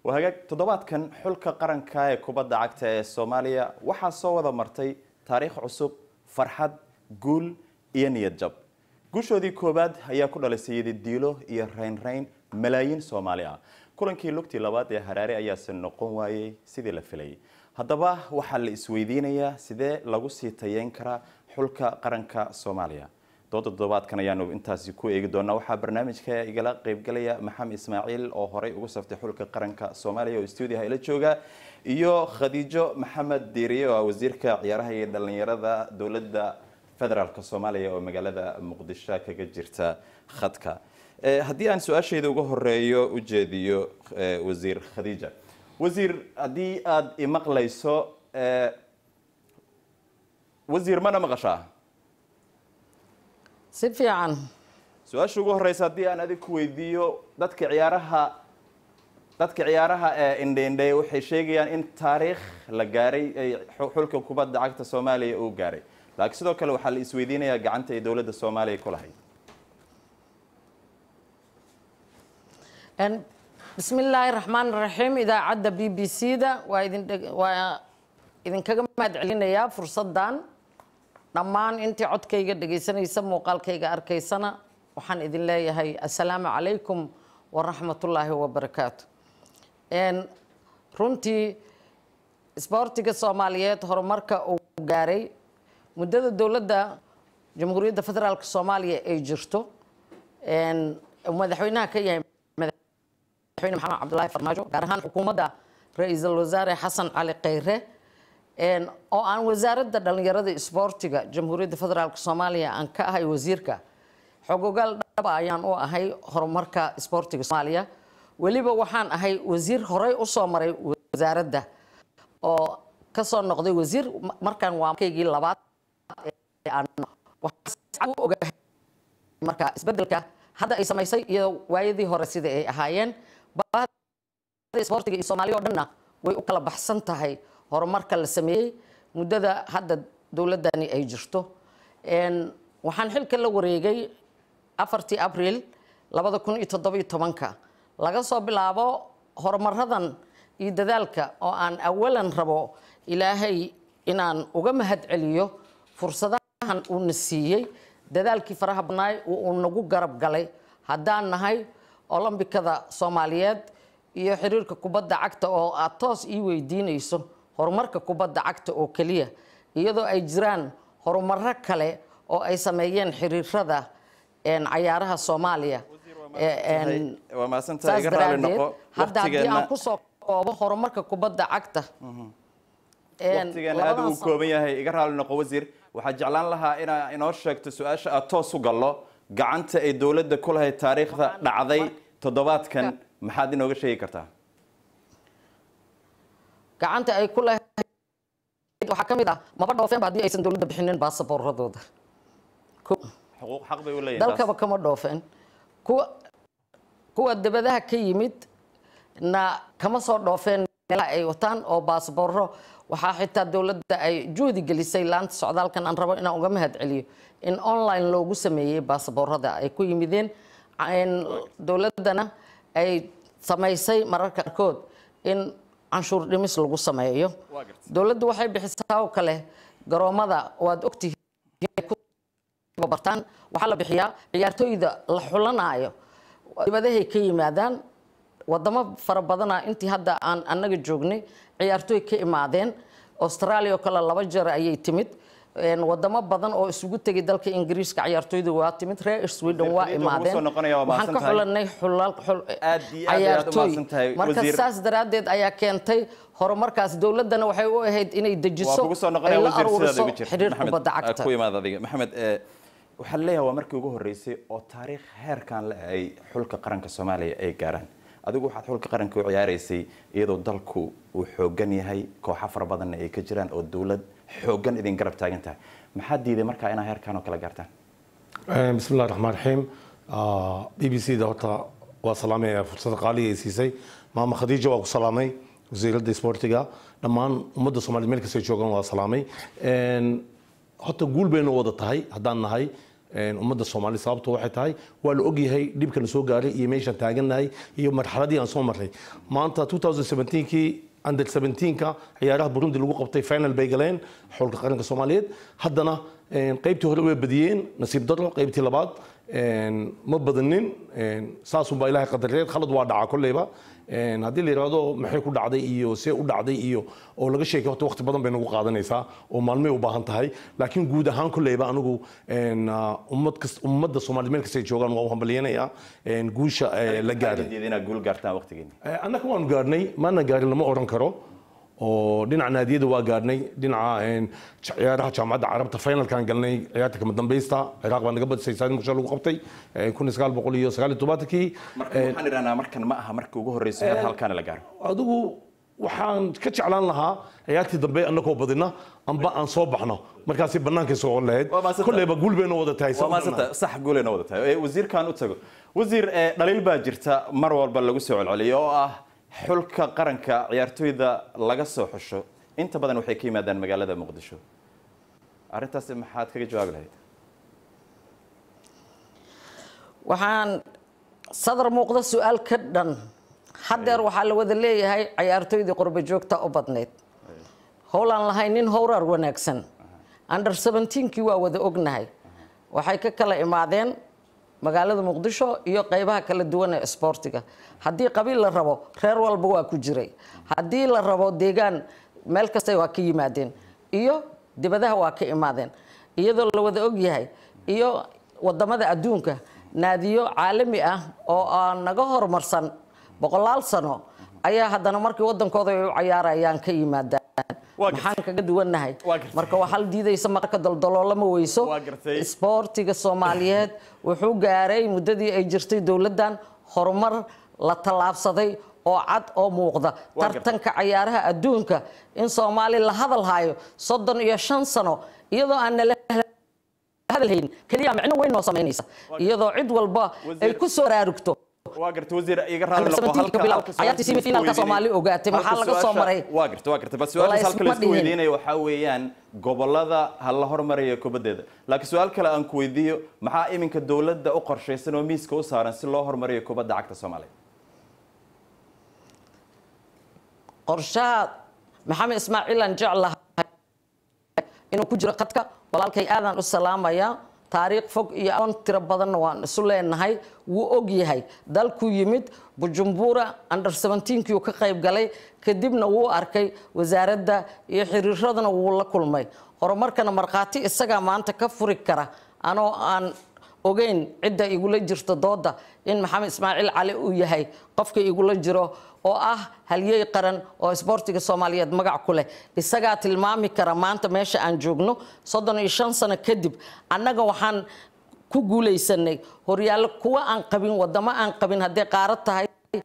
waa hagaag toddobaadkan xulka qaranka ee kubadda cagta ee soomaaliya waxaa soo wada martay taariikh cusub farxad guul iyo niyad jab guushoodii koowaad ayaa ku dhalisay yadidiilo iyo raynrayn malaayiin soomaali ah kulankii lugtii labaad ee haraare ayaase noqon waayey sidii la filayay haddaba waxaa la isweydiinayaa sidee lagu sii tayeyn karaa xulka qaranka soomaaliya dooda toddobaadkan ayaanu intaasi ku eegi doonaa waxaa barnaamijka igala qeybgalaya maxamed ismaaciil oo horey ugu saftay xulka qaranka soomaaliya oo stuudiyaha ila jooga iyo khadiijo maxamed diiriye oo ah wasiirka ciyaaraha iyo dhalinyarada dowladda federaalk soomaaliya oo magaalada muqdisho kaga jirta khadka haddii aan su-aashayda uga horeeyo u jeediyo wasiir khadiija wasiir haddii aada imaqlayso wasiir mana maqashaa si fiican su-aasha ugu horeysa haddii aan adig ku weydiiyo dadka ciyaaraha dadka ciyaaraha ee indheindhe waxay sheegayaan in taariikh la gaaray ay xulka kubadda cagta soomaaliya uu gaaray laakiin sidoo kale waxaa la isweydiinayaa gacanta ay dowladda soomaaliya ku lahayd bismi illaahi raxmaan raxiim idaacadda b b c da waa idin waa idinkaga mahad celinayaa fursaddan dhammaan intii codkayga dhegaysanaysa muuqaalkayga arkaysana waxaan idin leeyahay assalaamu calaykum waraxmatullaahi wabarakaatu runtii isboortiga soomaaliyeed horumarka uu gaaray muddada dowladda jamhuuriyadda federaalk soomaaliya ay jirto madaxweynaha ka yahay madaxweyne maxamed cabdulaahi farmaajo gaar ahaan xukuumadda ra-iisul wasaare xasan cali kheyre oo aan wasaaradda dhalinyarada isboortiga jamhuuriyadda federaalk soomaaliya aan ka ahay wasiirka xogogaal dhaba ayaan u ahay horumarka isboortiga soomaaliya weliba waxaan ahay wasiir horey usoo maray wasaaradda oo kasoo noqday wasiir markaan waa kaygii labaad u ogahay marka isbedelka hadda ay samaysay iyo waayadii hore sida ay ahaayeen isboortiga iyo soomaaliya oo dhanna way u kala baxsan tahay horumarka la sameeyey muddada hadda dowladdani ay jirto waxaan xilka la wareegay afartii abriil labada kun iyo toddobiyo tobanka laga soo bilaabo horumaradan iyo dadaalka oo aan awalan rabo ilaahay inaan uga mahad celiyo fursadahan uuna siiyey dadaalkii faraha badnaay uu nagu garab galay haddaan nahay olombikada soomaaliyeed iyo xiriirka kubadda cagta oo aad toos ii weydiinayso horumarka kubadda cagta oo keliya iyadoo ay jiraan horumaro kale oo ay sameeyeen xiriirada cayaaraha soomaaliya waa mahadsantahay saas iga raali daraadeed noqo hadda haddii aan waqtigeena kusoo koobo horumarka kubadda cagta waqtigeena aad uu kooban yahay iga raali noqo wasiir waxaa jeclaan lahaa inaa inoo sheegto su-aasha aad toos u gallo gacanta ay dowladda ku lahayd taariikhda dhacday toddobaadkan maxaad inooga sheegi kartaa gacanta ay ku lahayd waxaa ka mid ah maba dhoofeenba haddii aysan dowladda bixinin baasaboorradooda Ko. xuquuq xaq bay u leeyihin taas. dalkaba kama dhoofeen kuwa kuwa dibadaha ka yimid na kama soo dhoofeen meelaha ay wataan oo baasboorro waxaa xitaa dowladda ay juhdi gelisay laanta socdaalkan aan rabo inaan uga mahad celiyo in online loogu sameeyey baasboorrada ay ku yimideen in dowladdana ay samaysay mararka qaarkood in canshuur dhimis lagu sameeyo Waa gartay. dowladdu waxay bixisaa oo kale garoomada waad ogtihiin ku bartaan waxaa la bixiyaa ciyaartooyda la xulanaayo dibadahay ka yimaadaan wadamo fara badana intii hadda aan annaga joognay ciyaartooy ka imaadeen australia oo kale laba jeer ayay timid Een, wadamo badan oo isugu tegay dalka ingiriiska ciyaartooydu waa timid reer sweden waa Khadija, waxaan kugu soo imaadeen noqonaya, waa waxaan ka mahadsantahay. xulanay xulal xul Aad iyo aad ayaad u mahadsantahay, marka wasiir. saas daraaddeed ayaa keentay horumarkaas dowladdana waxay u ahayd inay waa dejiso kugu soo ay noqonaya la wasiir sidaad aruuriso uga jirta xiriir Maxamed, kubadda aa cagta ku imaad adiga maxamed eh, waxaa leeyahay waa markii ugu horeysay oo taariikh heerkan le ay xulka qaranka soomaaliya ay gaaraan adigu waxaad xulka qaranka u ciyaaraysay iyadoo dalku uu xoogan yahay kooxo fara badanna ay ka jiraan oo dowlad xoogan idin garab taagan tahay maxaa diiday markaa inaa heerkan oo kale gaartaan بسم الله الرحمن الرحيم بي بي سي da horta waa salaamay fursada qaaliga ay siisay maama khadiija waa ku salaamay wasiiradda isboortiga dhammaan ummadda soomaaliyed meel kastay joogaan waa salaamay horta guul baynu wada tahay haddaan nahay ummadda soomaali sababto waxay tahay waa la ogyahay dhibka la soo gaaray iyo meeshaan taagannahay iyo marxaladii aan soo marray maanta 2017kii under 17ka ciyaaraha burundi lagu qabtay final bay galeen xulka qaranka soomaaliyeed haddana qaybtii hore way badiyeen nasiib daro qaybtii labaad ma badanin saasunbaa ilaahay qadareed khalad waa dhacaa kolleyba haddii la yidhaahdo maxay ku dhacday iyo see u dhacday iyo oo laga sheekay horta waqti badan bay nagu qaadanaysaa oo maalmay u baahan tahay laakiin guud ahaan kolleyba anigu ummad kas ummadda soomaaliyeed meel kastay joogaan waa u hambalyanayaa guusha la gaaray inaad guul gaartaan waqtigeeni annaga waanu gaarnay maana gaarin lama odhan karo oo dhinaca naadiyada waa gaarnay dhinaca ciyaaraha jaamacadda carabta finalkan galnay ciyaarta kama dambaysta ciraaq baa naga badisay saadi muqdisho lagu qabtay kun sagaal boqol iyo sagaal iyo tobaatankii marka waxaan idhahnaa markan ma aha markii ugu horreysay mar halkaana la gaaro adigu waxaan ka jeclaan lahaa ciyaartii dambe annagoo badina amba aan soo baxno markaasi bannaankay soo lahayd Waa mahadsanta. kolleyba guul bayna wada tahay waa maasanta sax guulayna wada tahay Ee, wasiirkan u tago wasiir ee, dhaliil baa jirta mar walba lagu soo celceliyo oo ah xulka qaranka ciyaartoyda laga soo xusho inta badan waxay ka yimaadaan magaalada muqdisho arrintaasi maxaad kaga jawaabi lahayd waxaan sadar muuqda su-aal ka dhan haddeer waxaa la wada leeyahay cayaartooydii qurba joogta u badnayd howlaan lahayn nin howrar wanaagsan under 17kii waa wada ognahay waxay ka kala imaadeen magaalada muqdisho iyo qeybaha kala duwan ee isboortiga haddii qabiil la rabo reer walba waa ku jiray haddii la rabo deegaan meel kasta waa ka yimaadeen iyo dibadaha waa ka imaadeen iyadoo la wada ogyahay iyo wadamada adduunka naadiyo caalami ah oo aan naga horumarsan boqolaal sano ayaa haddana markii wadankooda ay u cayaarayaan ka yimaadaan Waa gartay. maxaan kaga duwannahay Waa gartay. marka waxaa la diidaysa marka daldaloolama weyso Waa gartay. isboortiga soomaaliyeed wuxuu gaaray muddadii ay jirtay dowladdan horumar la tallaabsaday oo cad oo muuqda Waa gartay. tartanka cayaaraha adduunka in soomaali la hadal hayo soddon iyo shan sano iyadoo aan nala hadalhayn keliya micno weyn noo samaynaysa iyadoo cid walba ay Wasiir- ku soo raarugto waa garta wasiir iga raali noqo Under 17 halka- bilow. halka su'aasha Ciyaartii semi-finalka isku Soomaali weydiinay- ogaatay. Maxaa halka laga soo su'aasha- maray? waa garta waa garta bas su-aashaas Wallahi halka la isma isku dhihin. weydiinayo waxaa weeyaan gobolada ha la hormarayo kubadeeda laakiin su-aal kale aan ku weydiiyo maxaa iminka dowladda u qorshaysan oo miiska u saaran si loo hormariyo kubadda cagta soomaaliya qorshaha maxamed ismaaciil aan jeclahay inuu ku jiro khadka walaalkay aadaan u salaamaya taariikh fog iyo aqoon tiro badanna waan isu leenahay wuu og yahay dalkuu yimid bujumbura under 17kii uu ka qayb galay kadibna wuu arkay wasaaradda iyo xiriiradana wuu la kulmay horumarkana markhaati isagaa maanta ka furi kara anoo aan ogeyn cidda igula jirto dooda in maxamed ismaaciil cali uu yahay qofka igula jiro oo ah halyey qaran oo isboortiga soomaaliyeed magac ku leh isagaa tilmaami kara maanta meesha aan joogno soddon iyo shan sano kadib annaga waxaan ku guulaysanay horyaallo kuwa aan qabin wadamo aan qabin hadday qaarad tahay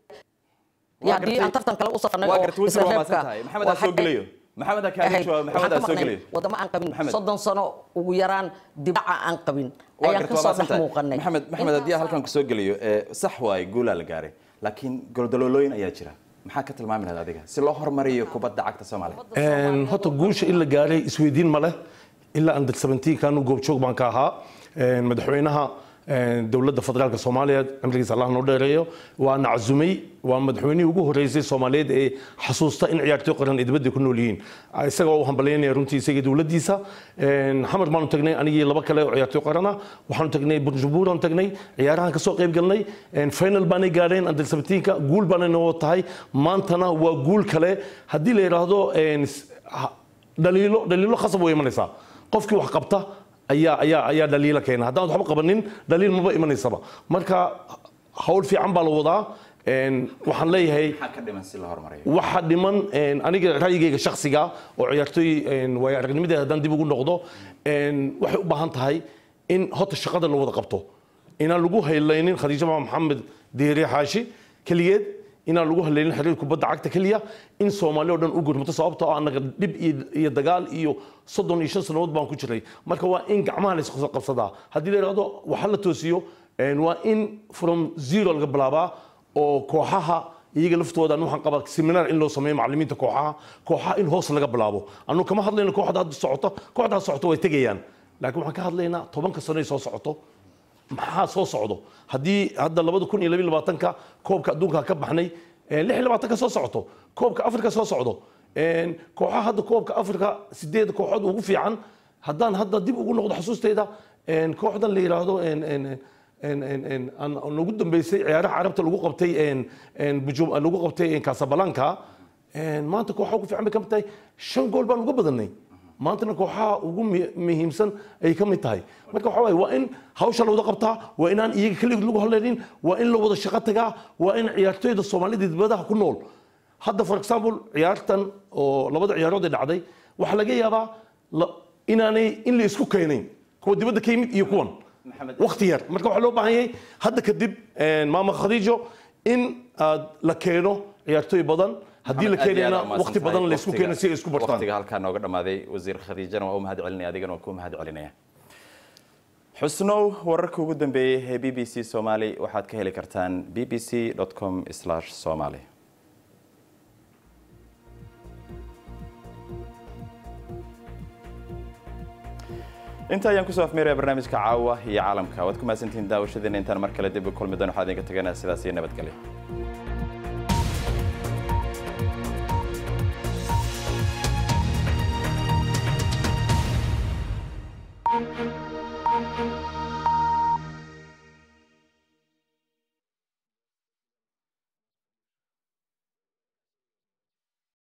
iyo haddii aan tartan kale u safarnay waa oo garta wasiir waa isla maasan reebka tahay maxamed aa soo waxay gelayo maxamed aa kaaga ahayd jawaab maxamed waxaan aa ka soo maqnay gelayo wadamo aan qabin Maxamed. soddon sano ugu yaraan dibaca aan qabin waa ayaan garta ka waa soo maasan dhex tahay muuqanay maxamed maxamed haddii aan halkan kusoo geliyo ee, sax waaye guulaa la gaaray laakiin goldaloolooyin ayaa jira maxaa ka tilmaami lahayd adiga si loo hormariyo kubadda cagta soomaaliya Een, horta guusha in la gaaray isweydiin ma leh ilaa under 17 kaanu goobjoog baan ka ahaa Een, madaxweynaha een, dowladda federaalka soomaaliya cimrigiisa allah noo dheereeyo waa naczumay waa madaxweynihii ugu horeysay soomaaliyeed ee xasuusta in ciyaartoy qaran ay dibadda ku nool yihiin isaga oo u hambalyaynaya runtii isaga dowladdiisa Een, xamar baanu tagnay anigii laba kale oo ciyaartoy qarana waxaanu tagnay bujumburaanu tagnay ciyaarahan kasoo qayb galnay Een, final baanay gaadheen under 17ka guul baanay noo tahay maantana waa guul kale haddii la yidhaahdo een, s- ha- dhaliilo dhaliilo khasab way imanaysaa qofkii wax qabta ayaa ayaa ayaa dhaliilo keena haddaan waxba qabanin dhaliil maba imanaysaba marka hawl fiican baa la wadaa Een, waxaan leeyahay maxaa ka dhiman si loo hormariyo waxa dhiman een, aniga ra'yigayga shakhsiga oo ciyaartooy een, waayo aragnimadeeda haddaan dib ugu noqdo een, waxay u baahan tahay in horta shaqada la wada qabto inaan lagu haylaynin khadiijo maxamed diiri xaashi keligeed inaan lagu haleynin xiriir kubadda cagta keliya in soomaali oo dhan u gurmato sababtoo ah annaga dhib iyo iyo dagaal iyo soddon iyo shan sannadood baan ku jiray marka waa in gacmaha la isku qabsadaa haddii la yidhahdo waxa la toosiyo een, waa in from zero laga bilaabaa oo kooxaha iyaga laftooda anu waxaan qabaa seminar in loo sameeyo macallimiinta kooxaha kooxaha in hoos laga bilaabo anu kama hadlayno kooxda hadda socoto kooxda hadda socoto way tegayaan laakiin waxaan ka hadlaynaa tobanka sano ay soo socoto maxaa soo socdo haddii hadda labada kun iyo labiyo labaatanka koobka adduunka ka baxnay eh, lix iyo labaatanka soo socoto koobka afrika soo socdo En, kooxaha hadda koobka afrika sideed kooxood ugu fiican haddaan hadda dib ugu noqdo xusuusteyda en, kooxdan la yidhaahdo en- en- en- en- en- en- aan nagu dambeysay ciyaaraha carabta lagu qabtay en- en Bujum- lagu qabtay en casablanca En, maanta kooxaha ugu fiican bay ka mid tahay shan gool baan uga badanay maantana kooxaha ugu mi- muhiimsan ay ka mid tahay marka waxaa waaye waa in hawsha la wada qabtaa waa inaan iyaga keligood lagu hadlaynin waa in la wada shaqo tagaa waa in ciyaartoyda soomaalida dibadaha ku nool hadda for example ciyaartan oo labada ciyaarood ee dhacday waxaa laga yaabaa la- inaanay in la isku keenayn kuwa dibadda ka yimid iyo kuwan waqti yar marka waxaa loo baahan yahay hadda kadib maama khadiijo in aad la keeno ciyaartoy badan haddii la Maxamed, aad iyo aad keenayna aa umahadsan waqti badan tahay. la isku keeno si ay isku bartaan waqtiga halkaa nooga dhamaaday wasiir khadiijana waa u mahad celinaya adigana waa ku mahad celinaya xusnow wararka ugu dambeeyey ee b b c somali waxaad ka heli kartaan b b c com somali inta ayaan kusoo afmeeraya barnaamijka caawa iyo caalamka waad ku mahadsantihiin daawashadeena intaan mar kale dib u kulmi doon waxaa idinka teganaa sidaas iyo nabadgelyo